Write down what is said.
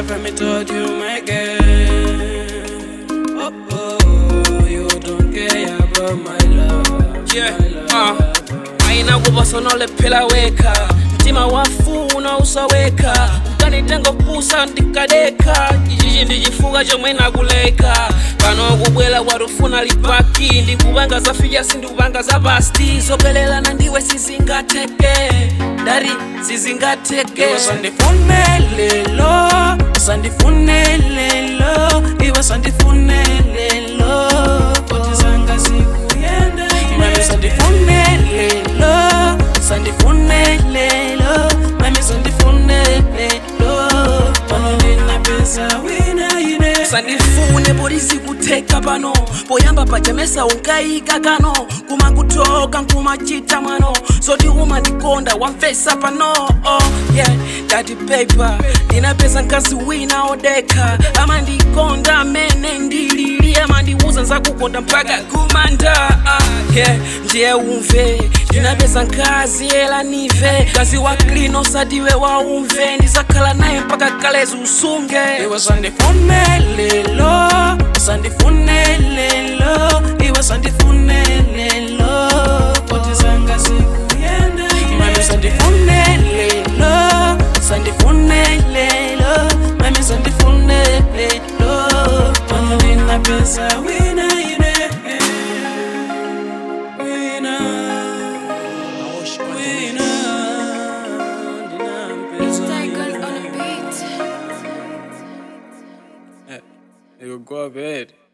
never me told you my girl. Oh oh, you don't care about my love. Yeah, my love. uh, aina kuposa unolephera wekha mtima wafuna usaweka ukanitenga kupusa ndikadeka ichichi ndi chifukwa chomwe nakuleka pano kubwera watufuna lipaki ndikupanga zafika sindikupanga za pasti zopelelana ndiwe sizingateke dari sizingateke Iwe sandifune lelo, sandifune lelo, iwe sandifune lelo, poti zanga zikuyenda Mami sandifune lelo, sandifune lelo, mami sandifune lelo, pano ndina pesa wina ine sandifune polisi kutheka pano poyamba pajamesa unkayika kano kumakutoka nkumachita mwano zoti umandikonda wamfesa pano oh, yeah dati paper ndinapeza nkazi wina odeka amandikonda amene ndilili amandiuza nzakukonda mpaka kumanda ah, yeah ndiye umve ndinapeza nkazi ela nive kazi wa klino sadiwe wa umve ndizakhala naye mpaka kalezi usunge Iwe sandifune lelo, sandifune lelo, iwe sandifune lelo, poti zanga zikuyenda Mami sandifune lelo, sandifune lelo, mami sandifune lelo, pano ndina pesa wina ine Wina, wina, ndina It's pesa Tigers on the beat. You go bed.